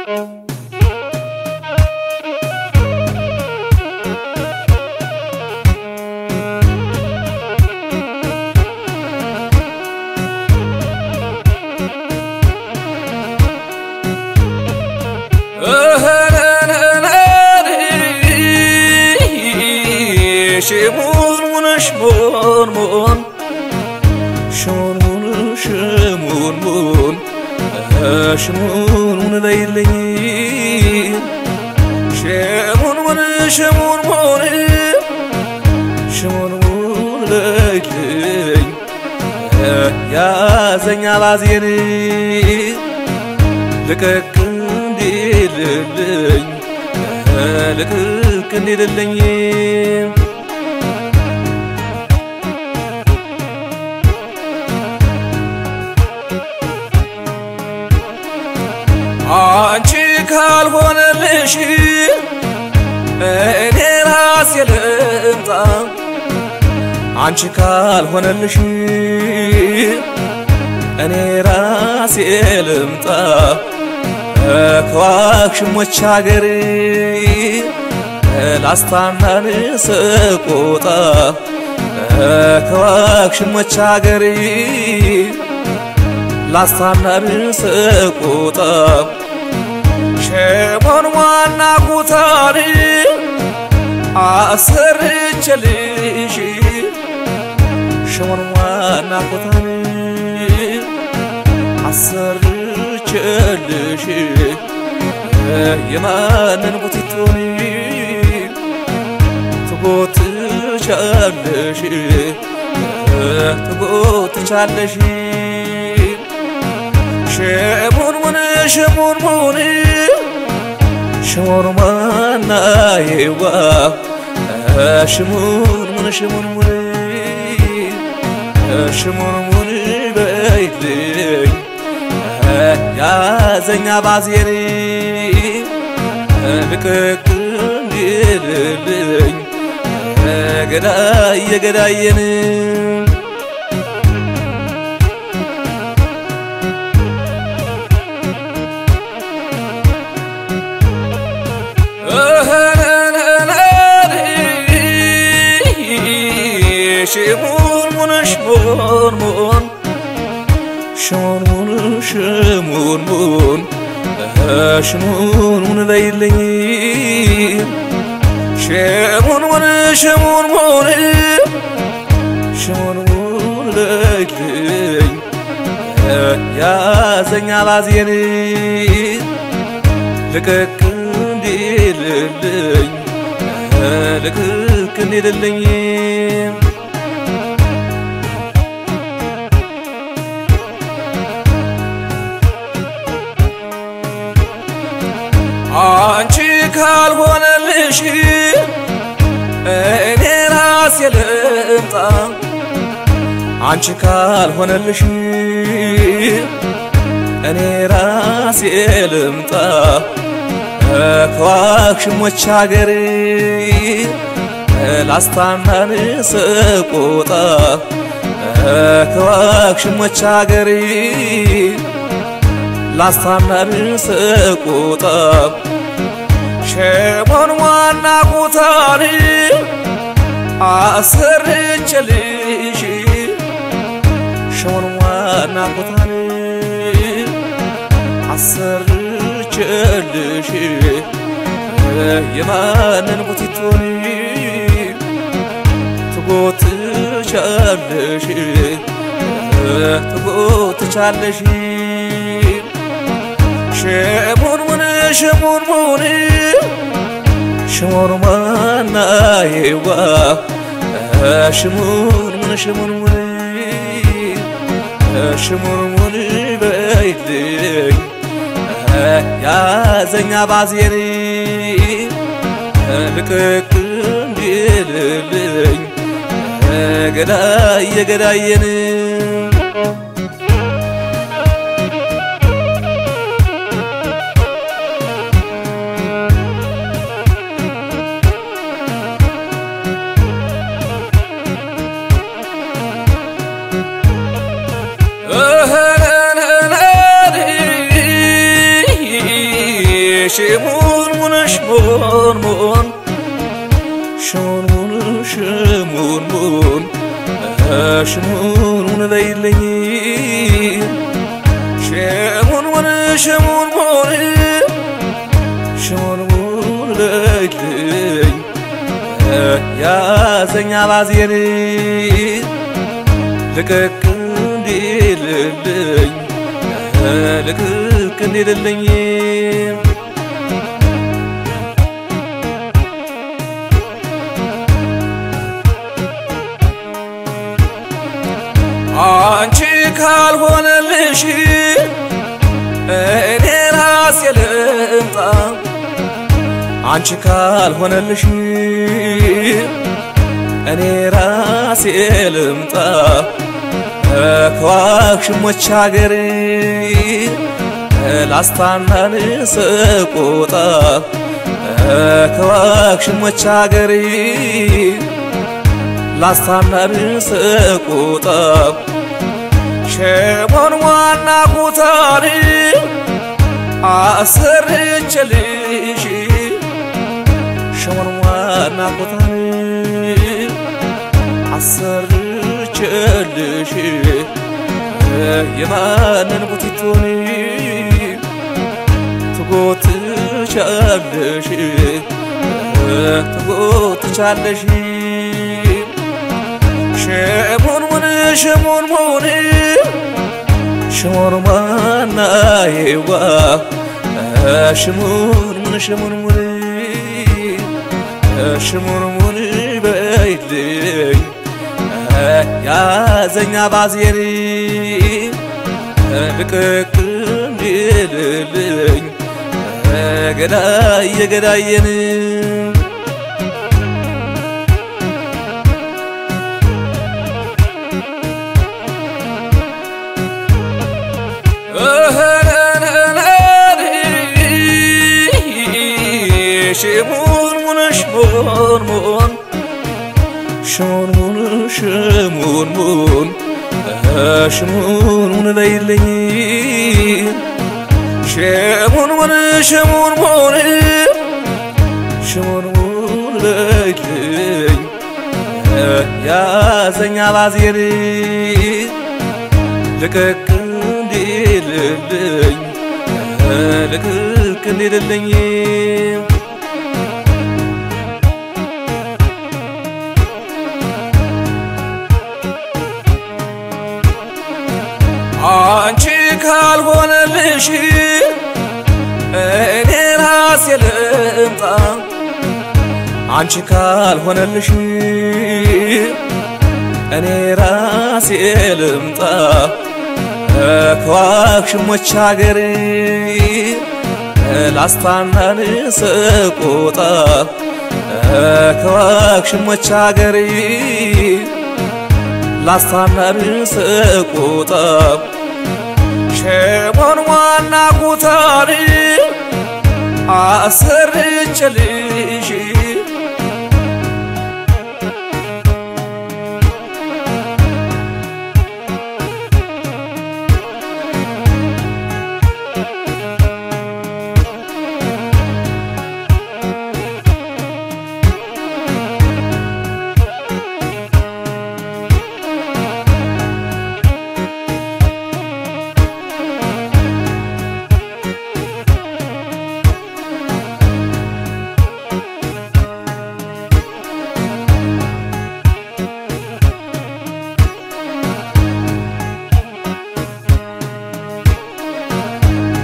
ሽሙንሙን ሽሙንሙን ሽሙንሙን ሽሙንሙን ሽሙንሙን በይልኝ ሽሙንሙን ሽሙንሙን ሽሙንሙን በይልኝ ያዘኛ ባዜን ልቅቅ እንዲልልኝ ልቅቅ እንዲልልኝ አንቺ ካልሆነልሽ እኔ ራሴ ልምጣ አንቺ ካልሆነልሽ እኔ ራሴ ልምጣ ከዋክሽሞች ሀገር ላስታናን ስቆጣ ከዋክሽሞች ሀገር ላስታናን ስቆጣ ሸሞን ዋና ኩታን አሰርቼልሽ ሸሞን ዋና ኩታን አሰርቼልሽ የማንን ቡቲቶን ትጎትቻለሽ ትጎትቻለሽ ሽሙንሙን ሽሙንሙን ሽሙንሙና የዋ ሽሙንሙን ሽሙንሙን ሽሙንሙን በይልኝ ያዘኛ ባዜን ልቅቅ እንዲልልኝ ገዳየ ገዳየን ሽሙንሙን ሽሙንሙን ሽሙንሙን ሽሙንሙን ሽሙንሙን በይልኝ ሽሙንሙን ሽሙንሙን ሽሙንሙን በይልኝ ያዘኛ ባዜን ልቅቅ እንዲልልኝ ልቅቅ እንዲልልኝ አንቺ ካልሆነልሽ እኔ ራሴ ልምጣ አንቺ ካልሆነልሽ እኔ ራሴ ልምጣ ከዋክሽሞች ሀገር ላስታናን ስቆጣ ከዋክሽሞች ሀገር ላስታናን ስቆጣ ሸሞን ዋና ኩታን አሰርቼልሽ ሸሞን ዋና ኩታን አሰርቼልሽ የማንን ቡቲቶን ትጎትቻለሽ ትጎትቻለሽ ሽሙንሙን ሽሙንሙን ሽሙንሙና የዋ ሽሙንሙን ሽሙንሙን ሽሙንሙን በይልኝ ያዘኛ ባዜን ልቅቅ እንዲልልኝ ገዳየ ገዳየን ሽሙን ሙን ሽሙን ሙን ሽሙን ሙን ሽሙን ሙን ሽሙን ሙን በይለኝ ሽሙን ሙን ሽሙን ሙን ሽሙን ሙን በይልኝ ያዘኛ ባዜን ልቅቅ እንዲልልኝ ልቅቅ እንዲልልኝ አንቺ ካልሆነልሽ እኔ ራሴ ልምጣ አንቺ ካልሆነልሽ እኔ ራሴ ልምጣ ከዋክሽሞች ሀገር ላስታናን ስቆጣ ከዋክሽሞች ሀገር ላስታናን ስቆጣ ሸሞን ዋና ኩታን አሰርቼልሽ ሸሞን ዋና ኩታን አሰርቼልሽ የማንን ቡቲቶን ትጎትቻለሽ ትጎትቻለሽ ሽሙን ሙን ሽሙን ሙን ሽሙን ማናዬዋ ሽሙን ሙን ሽሙን ሙን ሽሙን ሙን በይልኝ ያዘኛ ባዜን ልቅቅ እንዲልልኝ ገዳየ ገዳየን ሽሙን ሙን ሽሙን ሙን ሽሙን ሙን ሽሙን ሙን ሽሙን ሙን በይልኝ ሽሙን ሙን ሽሙን ሙን ሽሙን ሙን በይልኝ ያዘኛ ባዜን ልቅቅ እንዲልልኝ ልቅቅ እንዲልልኝ አንቺ ካልሆነልሽ እኔ ራሴ ልምጣ አንቺ ካልሆነልሽ እኔ ራሴ ልምጣ ከዋክሽሞች ሀገር ላስታናን ስቆጣ ከዋክሽሞች ሀገር ላስታናን ስቆጣ ሸሞን ዋና ኩታን አሰርቼልሽ